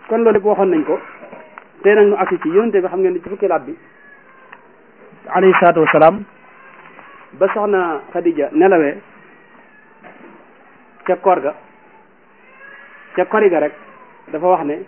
kon loolu lépp waxoon nañ ko tey nag ñu agsi ci yonente bi xam ngeen ni ci fukki laat bi alayhi salaatu wasalaam ba soxna Khadija nelawee ca koor ga ca kori ga rek dafa wax ne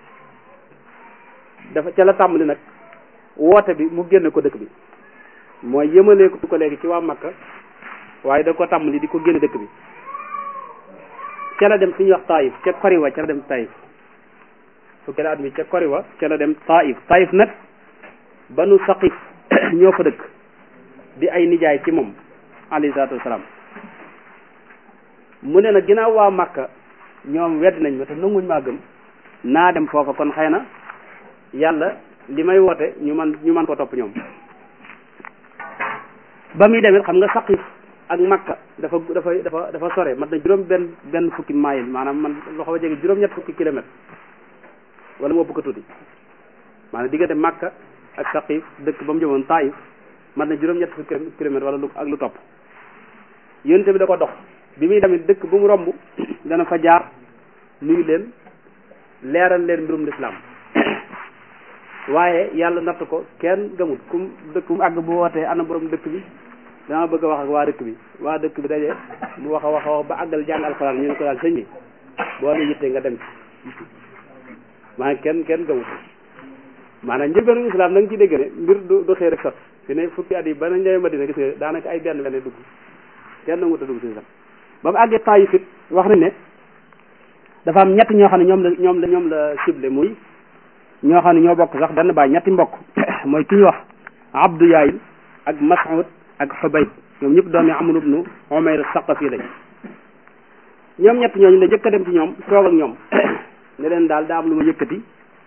dafa ca la tàmbali nag woote bi mu génne ko dëkk bi mooy yëmalee ko léegi ci waa Makka waaye da ko tàmbali di ko génne dëkk bi ca la dem fi ñuy wax Taïf ca koriwa ca la dem Taïf fukki la at mi ca koriwa ca la dem Taïf Taïf nag banu Saqif ñoo fa dëkk di ay nijaay ci moom alayhi salaatu wasalaam mu ne nag ginnaaw waa Makka ñoom wedd nañ ma te nanguñ maa gëm naa dem foofa kon xëy na yàlla li may woote ñu man ñu man ko topp ñoom ba muy demit xam nga Saqif ak Makka dafa dafa dafa dafa sore mat na juróom benn benn fukki mayil maanaam man loo xaw a jege juróom-ñett fukki kilomètre wala moo bëgg a tuuti maanaam diggante Makka ak Saqif dëkk ba mu jëmoon Taïf mat na juróom-ñett fukki kilomètre wala lu ak lu topp yonte bi da ko dox bi muy demit dëkk bu mu romb dana fa jaar nuyu leen leeral leen mbirum lislaam waaye yàlla natt ko kenn gëmut kum dëkk mu àgg bu wootee ana borom dëkk bi dama bëgg a wax ak waa dëkk bi waa dëkk bi daje mu wax a wax a wax ba àggal jàng alxuraan ñu ne ko daal sëñ bi boo la yittee nga dem ci maanaam kenn kenn gëmut maanaam njëlbeenu islam da nga ci dégg ne mbir du du xëy rek sot fi ne fukki at yi ba nañ ñëwee Madina gis nga daanaka ay benn benn dugg kenn nangut a dugg si sax ba mu àggee Taayif it wax nañ ne dafa am ñett ñoo xam ne ñoom la ñoom la ñoom la ciblé muy ñoo xam ne ñoo bokk sax benn baay ñetti mbokk mooy ki ñu wax Abdu Yaayil ak Mas'ud ak Xubayb ñoom ñëpp doomi Amr ibnu Umayr Saqafi lañ ñoom ñett ñooñu la jëkk a dem ci ñoom toog ak ñoom ne leen daal daa am lu ma yëkkati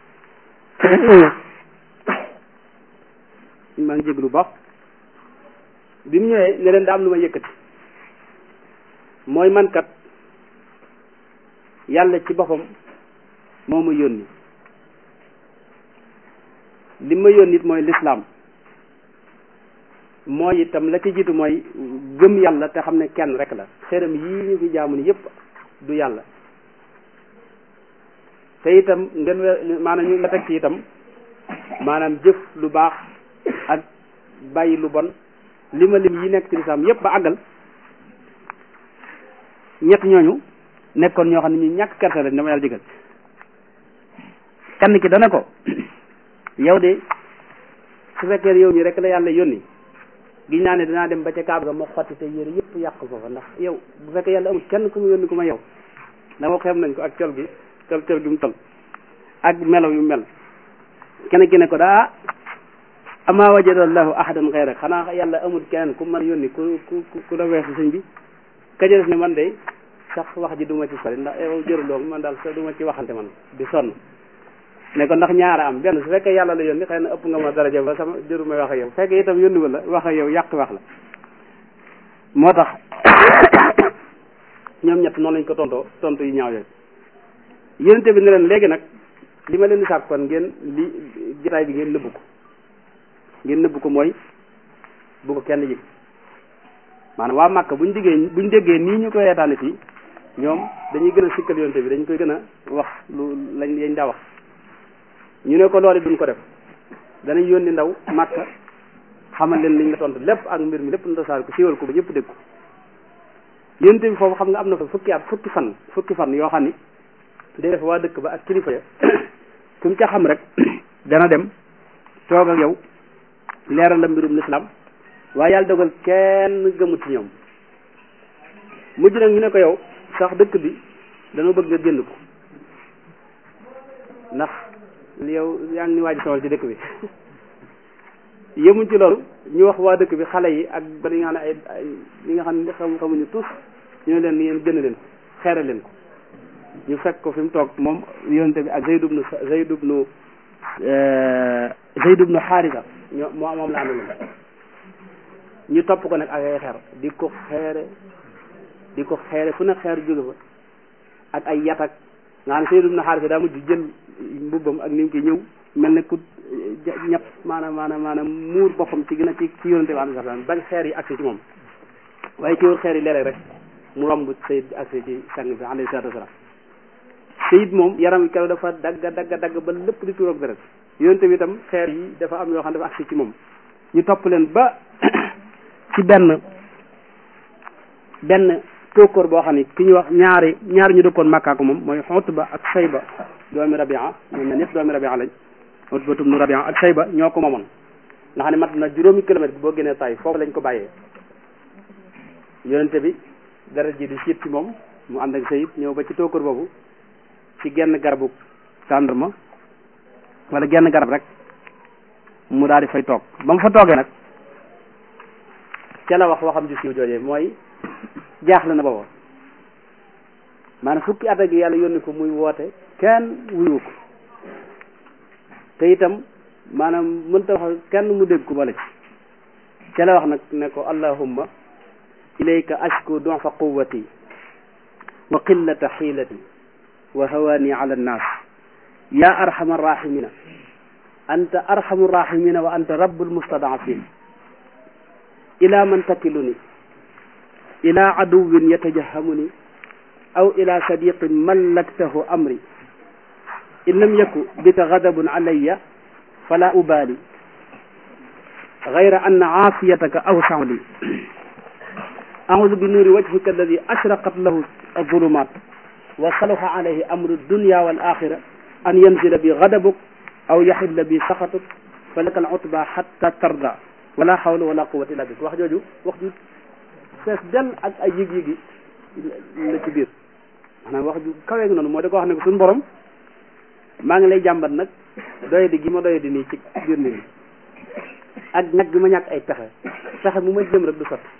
maa ngi jéglu baax bi mu ñëwee ne leen daa am lu ma yëkkati mooy man kat yàlla ci boppam moo ma yónni li ma yónni it mooy lislaam mooy itam la ci jiitu mooy gëm yàlla te xam ne kenn rek la xéram yii ñu fi jaamu ni yépp du yàlla te itam ngeen we maanaam ñu nga teg ci itam maanaam jëf lu baax ak bàyyi lu bon li ma lim yi nekk ci lislaam yépp ba àggal ñett ñooñu nekkoon ñoo xam ne ñu ñàkk kersa lañ dama yàlla jégal kenn ki dana ko yow de su fekkee yow ñi rek la yàlla yónni giñ naa ne dinaa dem ba ca kaaba ga ma xotti te yére yëpp yàq foofa ndax yow bu fekkee yàlla amul kenn ku mu yónni ku ma yow dama xem nañ ko ak col gi col col gi mu tol ak melaw yu mel kenn ki ne ko daa ama wajadallahu ahadan xayrak xanaa yàlla amul keneen ku mën yónni ku ku ku la weesu sëñ bi kaja def ne man de sax wax ji duma ci sori ndax yow jëruloo man daal sa duma ci waxante man di sonn ne ko ndax ñaara am benn su fekkee yàlla la yónni xëy na ëpp nga ma daraja ba sama jëru may wax ak yow fekkee itam yónni wala wax ak yow yàq wax la moo tax ñoom ñett noonu lañ ko tontoo tontu yu ñaaw yooyu yénente bi ne leen léegi nag li ma leen di sàkk kon ngeen li jotaay bi ngeen nëbbu ko ngeen nëbbu ko mooy bu ko kenn yëg maanaam waa Màkka buñ diggee buñ déggee nii ñu koy reetaane fii ñoom dañuy gën a sikkal yonte bi dañ koy gën a wax lu lañ yañ daa wax ñu ne ko loolu duñ ko def danañ yónni ndaw Màkka xamal leen liñ la tontu lépp ak mbir mi lépp na tasaar ko siiwal ko ba ñëpp dégg ko yonte bi foofu xam nga am na fa fukki at fukki fan fukki fan yoo xam ni day def waa dëkk ba ak kilifa ya ku mu ca xam rek dana dem toog ak yow leeral la mbirum lislaam waaye yàlla dogal kenn gëmut ci ñoom mujj nag ñu ne ko yow sax dëkk bi dana bëgg nga génn ko ndax yow yaa ngi ni waaj sowal ci dëkk bi yemuñ ci loolu ñu wax waa dëkk bi xale yi ak ba li nga xam ne ay ay li nga xam ne xam xamuñu tous ñu ne leen ni yéen gën leen ko xeere leen ko ñu fekk ko fi mu toog moom yonente bi ak Zayd ibnu Zayd ibnu Zayd ibnu Xaarisa ñoo moo moom la àndaloon ñu topp ko nag ak ay xeer di ko xeere di ko xeere fu ne xeer jóge fa ak ay yatak nga xam ne Zayd ibnu Xaarisa daa mujj jël mbubbam ak ni mu koy ñëw mel ne ku ñett maanaam maanaam maanaam muur boppam ci gën a ci ci yonente bi alayhi salaam bañ xeer yi agsi ci moom waaye ci wër xeer yi léeg-léeg rek mu romb Zayd agsi ci sang bi alayhi salaatu wasalaam sayid moom yaram keroog dafa dagg dagg dagg ba lépp di tuuroog deret yonente bi itam xeer yi dafa am yoo xam ne dafa agsi ci moom ñu topp leen ba ci benn benn tóokóor boo xam ne ki ñu wax ñaari ñaari ñu dëkkoon Makka ko moom mooy Utba ak Sayba doomi Rabia ñoom ñaar ñëpp doomi Rabia lañ Utba tum nu Rabia ak Sayba ñoo ko moomoon nga xam ne mat na juróomi kilomètre boo génnee tay foofu lañ ko bàyyee yonente bi deret ji di siit ci moom mu ànd ak sayid ñëw ba ci tóokóor boobu ci genn garabu tàndarma wala genn garab rek mu daal di fay toog ba mu fa toogee nag ca la wax waxam ji siiw joojee mooy jaaxle na booba maanaam fukki at ak yàlla yónni ko muy woote kenn wuyu ko te itam maanaam mënta wax kenn mu dégg ko bala ci ca la wax nag ne ko allahumma ilayka ashku du'fa quwwati wa qillata xiilati wa hawaani ala annaas ya arhama arrahimina anta arhamu arrahimina wa anta rabbul mustadafin ila man takiluni ila aduwin yatajahamuni aw ila sadiqin mallaktahu amri in lam yaku bika gadabun alayya fala ubali gayra anna aafiyataka awsau li أعوذ بنور وجهك الذي أشرقت له الظلمات وصلح عليه أمر الدنيا والآخرة أن ينزل بي غضبك أو يحل بي سخطك فلك العتبى حتى ترضى ولا حول ولا قوة إلا بك wax jooju wax ju fees del ak ay yëg-yëgi la ci biir maanaam wax ju kawe noonu moo da ko wax ne ko suñu borom maa ngi lay jàmbat nag doye di gi ma doye di nii ci biir nit ñi ak ñàkk gi ma ñàkk ay pexe pexe mu ma jëm rek du sotti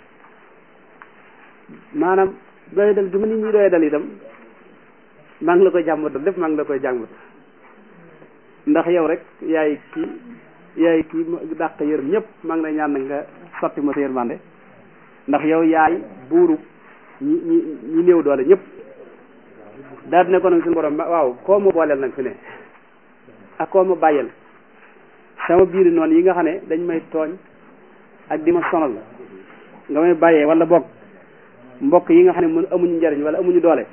maanaam doy dal gi ma nit ñi doy dal itam maa ngi la koy jàmbatal lépp maa ngi la koy jàmbat ndax yow rek yaay kii yaay kii dàq yërëm ñëpp maa ngi lay ñaan nag nga sotti ma sa yërmande ndax yow yaay buuru ñi ñi ñi néew doole ñëpp daal di ne ko nag suñu borom waaw koo ma booleel nag fi ne ak koo ma bàyyeel sama biiri noonu yi nga xam ne dañ may tooñ ak di ma sonal nga may bàyyee wala boog mbokk yi nga xam ne mën amuñu njariñ wala amuñu doole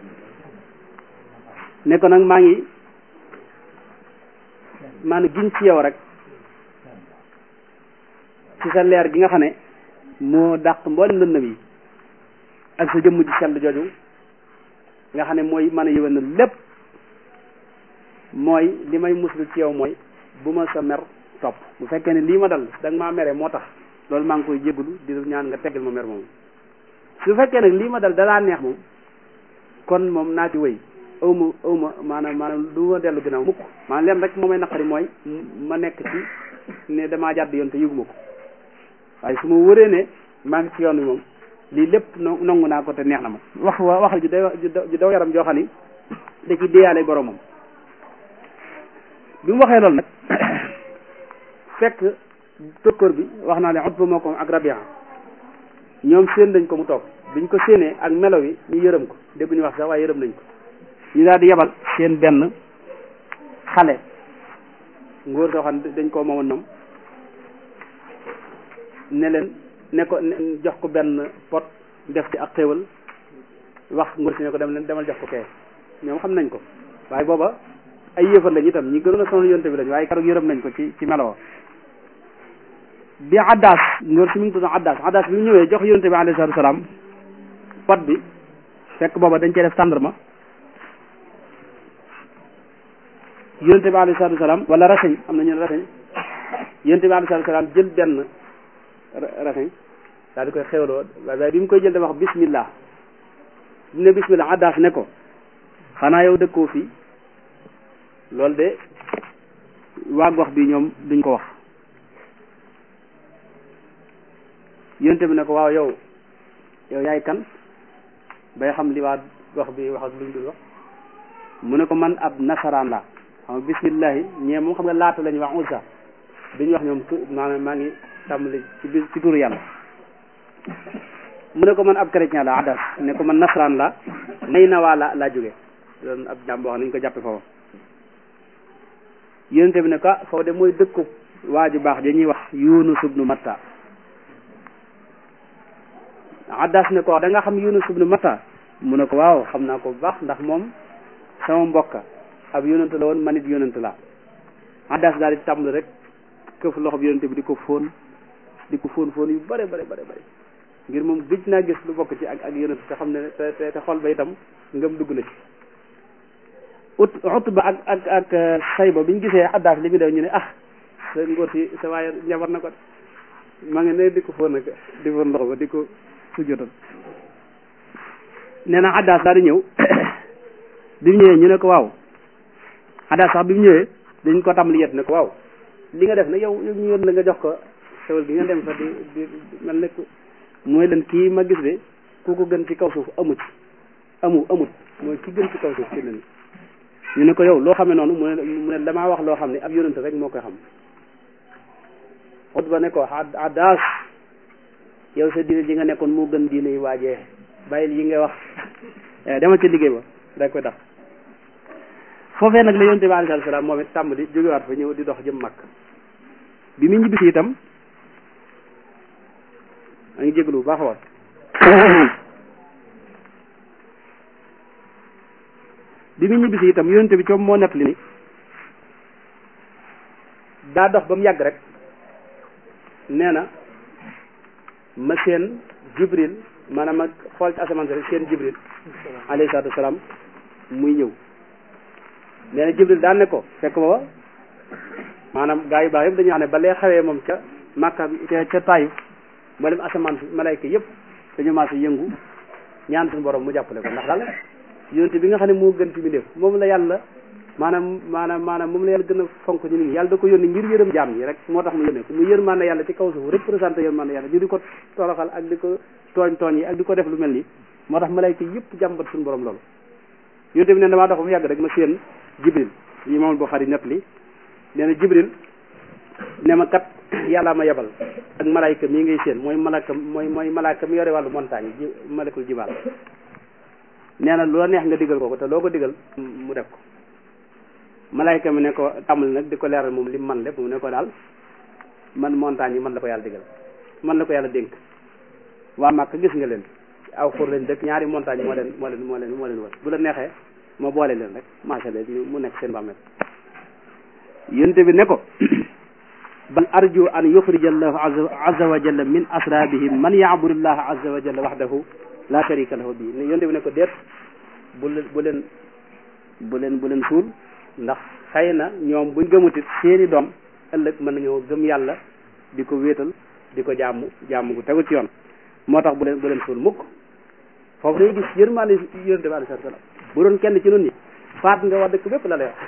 ne ko nag maa ngi maanaam giñ ci yow rek ci sa leer gi nga xam ne moo dàq mboolem lëndëm yi ak sa jëmm ji sell jooju nga xam ne mooy mën a yëwénal lépp mooy li may muslu ci yow mooy bu ma sa mer topp bu fekkee ne lii ma dal da nga maa mere moo tax loolu maa ngi koy jégalu di ñaan nga teggal ma mer moom su fekkee nag lii ma dal dalaa neex moom kon moom naa ci wéy aw ma aw ma maanaam maanaam du ma dellu ginnaaw mukk maanaam leen rek moo may naqari mooy ma nekk ci ne damaa jàdd yoon te yëguma ko waaye su ma wëree ne maa ngi ci yoon wi moom lii lépp nongu naa ko te neex na ma wax wa wax ju day ju daw yaram joo xam ni da ci déyaale boromam bi mu waxee loolu nag fekk tokkoor bi wax naa ne Utba moo ko ak Rabia ñoom séen dañ ko mu toog biñ ko séenee ak melo wi ñu yërëm ko dégg ñu wax sax waaye yërëm nañ ko ñu daal di yebal seen benn xale ngóor soo xam ne dañ koo moomoon ñoom ne leen ne ko jox ko benn pot def ci ak xéwal wax ngóor si ne ko dem leen demal jox ko kee ñoom xam nañ ko waaye booba ay yëfar lañ itam ñi gënoon a sonal yonte bi lañ waaye keroog yërëm nañ ko ci ci melo bi addaas ngóor si mi ngi tudd addaas addaas bi mu ñëwee jox yonte bi alayhi salaatu salaam pot bi fekk booba dañ cee def tàndarma yonte bi alayhi salaatu salaam wala raseñ am na ñu ne raseñ yonte bi alayhi salaatu salaam jël benn raseñ daal di koy xewloo waaye bi mu koy jël dafa wax bismillah bi ne bismillah addaas ne ko xanaa yow dëkkoo fii loolu de waa gox bi ñoom duñ ko wax yonte bi ne ko waaw yow yow yaay kan bay xam li waa gox bi wax ak luñ dul wax mu ne ko man ab nasaraan la xam nga bismillahi ñee moom xam nga laata la ñuy wax usa duñu wax ñoom tu maanaam maa ngi tàmbali ci bis ci turu yàlla mu ne ko man ab chrétien la adas ne ko man nasaraan la may na waa la laa jóge doon ab jàmm boo xam ne ñu ko jàppe foofu yonente bi ne ko foofu de mooy dëkku waa ju baax dañuy wax yunus ibnu matta addas ne ko da nga xam yunus ibnu matta mu ne ko waaw xam naa ko bu baax ndax moom sama mbokka ab yonent la woon man it yonent laa addas daal di tàmbali rek këf loxo bi yonent bi di ko fóon di ko fóon fóon yu bare bare bare bare ngir moom gëj naa gis lu bokk ci ak ak yonent te xam ne te te xol ba itam ngëm dugg na ci ut ut ba ak ak ak sayba bi ñu gisee addaas li mu def ñu ne ah sa ngóor si sa waaye njabar na ko maa ngi ne di ko fóon nag di fóon ndox ba di ko sujjotal nee na addaas daal di ñëw bi mu ñëwee ñu ne ko waaw addaas sax bi mu ñëwee dañ ko tàmbali yet ne ko waaw li nga def nag yow yow ñu yoon la nga jox ko xewal gi nga dem fa di di mel ne mooy leen kii ma gis de ku ko gën ci kaw suuf amu ci amu amut mooy ki gën ci kaw suuf ci leen ñu ne ko yow loo xamee noonu mu ne mu ne damaa wax loo xam ne ab yonent rek moo koy xam xut ba ne ko addaas yow sa diine ji nga nekkoon moo gën diine yi waajee bàyyil yi nga wax demal ca liggéey ba day koy tax foofee nag la yonent bi alayhi salaam moom it tàmm di jógewaat fa ñëw di dox jëm mag bi mu ñibbisi itam a ngi jégalu bu baax a wax bi mu ñibbisi itam yonent bi coom moo nepp li ni daa dox ba mu yàgg rek nee na ma seen jibril maanaam ma xool ci asamaan si rek seen jibril alayhi salaatu wasalaam muy ñëw nee na jibril daan ne ko fekk booba maanaam gaa yu baax yëpp dañuy wax ne ba lee xawee moom ca Makka ca ca Taayif moo dem asamaan si malayka yëpp dañu maas yëngu ñaan suñu borom mu jàppale ko ndax daal yonent bi nga xam ne moo gën ci mi def moom la yàlla maanaam maanaam maanaam moom la yàlla gën a fonk ñu nit ñi yàlla da ko yónni ngir yërëm jaam ñi rek moo tax mu yónnee ko mu yërmande yàlla ci kaw suuf représenté yërmande yàlla ñu di ko toroxal ak di ko tooñ tooñ yi ak di ko def lu mel nii moo tax malayka yëpp jàmbat suñu borom loolu yonent bi ne damaa dox ba mu yàgg rek ma séen jibril yi moom Buxaari nepp li nee na jibril ne ma kat yàllaa ma yebal ak malayka mii ngay séen mooy malaka mooy mooy malaaka mi yore wàllu montagne ji malakul jibaal nee na loo neex nga digal ko ko te loo ko digal mu def ko malayka mi ne ko tàmbali nag di ko leeral moom li man lépp mu ne ko daal man montagne yi man la ko yàlla digal man la ko yàlla dénk waa Màkka gis nga leen aw xur leen dëkk ñaari montagne moo leen moo leen moo leen moo leen wër bu la neexee ma boole leen rek marché leen mu nekk seen bàmmeel yonte bi ne ko bal arju an yuxrija allahu azza wa jalla min asrabihim man yaabudu llaha azza wa jalla waxdahu la sharika lahu bi yonte bi ne ko déet bu leen bu leen bu leen bu leen suul ndax xëy na ñoom buñ gëmutit seeni doom ëllëg mën nañoo gëm yàlla di ko wéetal di ko jaamu jaamu gu tegu ci yoon moo tax bu leen bu leen suul mukk foofu dañuy gis yërmaande yonente bi alayhi salaam bu doon kenn ci nun ñi faat nga wax dëkk bépp la lay wax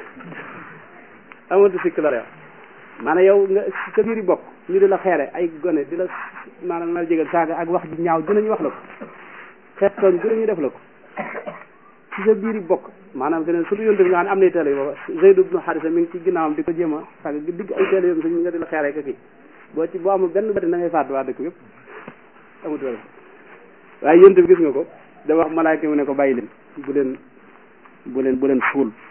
amatu sikk la lay wax maanaam yow nga sa biir yi bokk ñu di la xeere ay gone di la maanaam na jégal saaga ak wax ji ñaaw dinañu wax la ko xeet tooñ dinañu def la ko ci sa biir yi bokk maanaam feneen surtout yonte bi nga xam ne am nay teele yi booba Zayd ibnu Harisa mi ngi ci ginnaawam di ko jéem a saaga digg ay teele yoom sañ nga di la xeere ka kii boo ci boo amul benn bati na ngay faat waa dëkk yëpp amut wala waaye yonte bi gis nga ko da wax malaayka mu ne ko bàyyi leen bu leen bu leen bu leen suul